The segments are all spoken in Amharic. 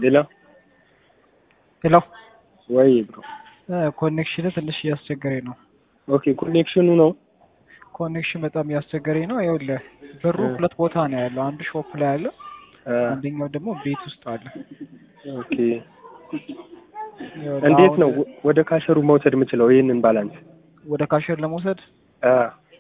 ሌላ ሄሎ ወይ ብሮ ኮኔክሽን ትንሽ እያስቸገረኝ ነው። ኦኬ ኮኔክሽኑ ነው። ኮኔክሽን በጣም እያስቸገረኝ ነው። ይኸውልህ ብሩ ሁለት ቦታ ነው ያለው። አንዱ ሾፕ ላይ አለ፣ አንደኛው ደግሞ ቤት ውስጥ አለ። ኦኬ እንዴት ነው ወደ ካሸሩ መውሰድ የምችለው ይህንን ባላንስ? ወደ ካሸር ለመውሰድ አ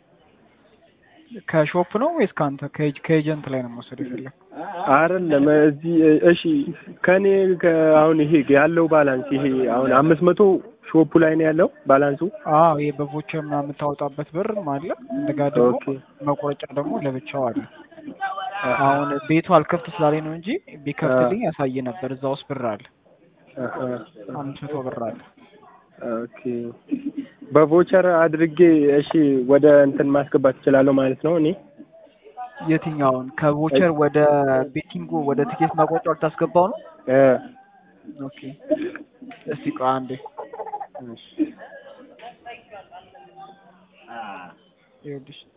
ከሾፕ ነው ወይስ ከአንተ ከኤጅ- ከኤጀንት ላይ ነው መውሰድ የፈለግ? አይደለም እዚህ እሺ፣ ከኔ አሁን ይሄ ያለው ባላንስ ይሄ አሁን አምስት መቶ ሾፑ ላይ ነው ያለው ባላንሱ። አዎ ይሄ በቮቸር ምናምን የምታወጣበት ብርም አለ። እንደጋ ደግሞ ኦኬ መቆረጫ ደግሞ ለብቻው አለ። አሁን ቤቱ አልከፍት ስላለኝ ነው እንጂ ቢከፍትልኝ ያሳየ ነበር። እዛ ውስጥ ብር አለ፣ አሃ፣ አምስት መቶ ብር አለ። ኦኬ በቮቸር አድርጌ እሺ፣ ወደ እንትን ማስገባት እችላለሁ ማለት ነው እኔ የትኛውን ከቮቸር ወደ ቤቲንጉ ወደ ትኬት ማቆጫ ልታስገባው ነው? እ ኦኬ እስቲ ቆይ አንዴ እሺ ይኸውልሽ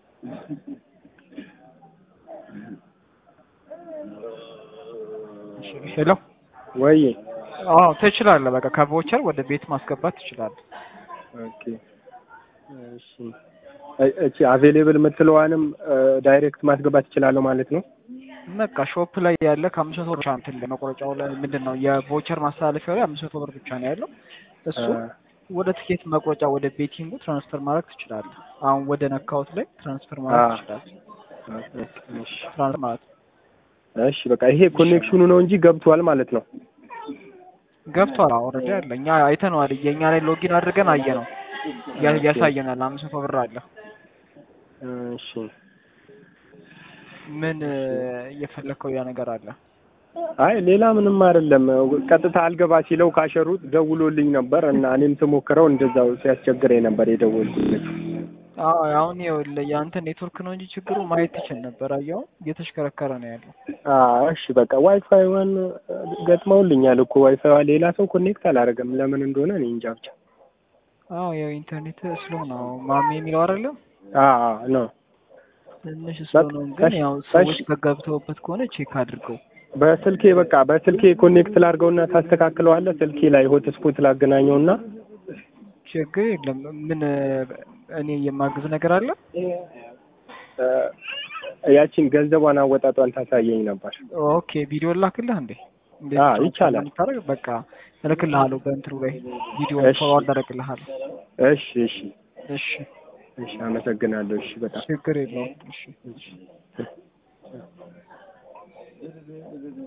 እሺ፣ ሄሎ ወይ አዎ ትችላለህ። በቃ ከቮቸር ወደ ቤት ማስገባት ትችላለህ። ኦኬ እሺ እ- እቺ አቬሌብል የምትለዋንም ዳይሬክት ማስገባት እችላለሁ ማለት ነው። በቃ ሾፕ ላይ ያለ ከአምስት መቶ ብር ብቻ እንትን ለመቆረጫው ላይ ምንድን ነው የቮቸር ማስተላለፊያው ላይ አምስት መቶ ብር ብቻ ነው ያለው። እሱ ወደ ትኬት መቁረጫ ወደ ቤቲንጉ ትራንስፈር ማድረግ ትችላለህ። አሁን ወደ ነካውት ላይ ትራንስፈር ማድረግ አዎ። ትችላለህ። እሺ ትራንስፈር ማለት እሺ በቃ ይሄ ኮኔክሽኑ ነው እንጂ ገብቷል ማለት ነው። ገብቷል። ኦልሬዲ አለ። እኛ አይተነዋል። የእኛ ላይ ሎጊን አድርገን አየ ነው ያሳየናል። አምስት መቶ ብር አለ። እሺ ምን እየፈለግከው ያ ነገር አለ? አይ ሌላ ምንም አይደለም። ቀጥታ አልገባ ሲለው ካሸሩ ደውሎልኝ ነበር እና እኔም ስሞክረው እንደዛው ሲያስቸግረኝ ነበር የደወልኩለት። አዎ አሁን ይኸውልህ የአንተ ኔትወርክ ነው እንጂ ችግሩ ማየት ትችል ነበር። አየኸው እየተሽከረከረ ነው ያለው። አዎ እሺ በቃ ዋይፋይዋን ገጥመውልኛል እኮ ዋይፋይዋ ሌላ ሰው ኮኔክት አላደረገም። ለምን እንደሆነ እኔ እንጃ ብቻ። አዎ ያው ኢንተርኔት ስሎ ነው ማሜ የሚለው አይደለም አዎ ነው ትንሽ ስሎ ነው፣ ግን ያው ሰዎች ከገብተውበት ከሆነ ቼክ አድርገው። በስልኬ በቃ በስልኬ ኮኔክት ላድርገውና ታስተካክለዋለህ። ስልኬ ላይ ሆትስፖት ላገናኘውና ችግር የለም። ምን እኔ የማግዝ ነገር አለ? እ፣ ያቺን ገንዘቧን አወጣጧን ታሳየኝ ነበር። ኦኬ ቪዲዮ ላክልህ እንዴ? እንዴት አዎ፣ ነው ይቻላል። የምታደርግ? በቃ እልክልሃለሁ በእንትኑ ላይ ቪዲዮ እሺ። ፎርዋርድ አደርግልሃለሁ። እሺ እሺ እሺ እሺ፣ አመሰግናለሁ። እሺ በጣም ችግር የለውም። እሺ እሺ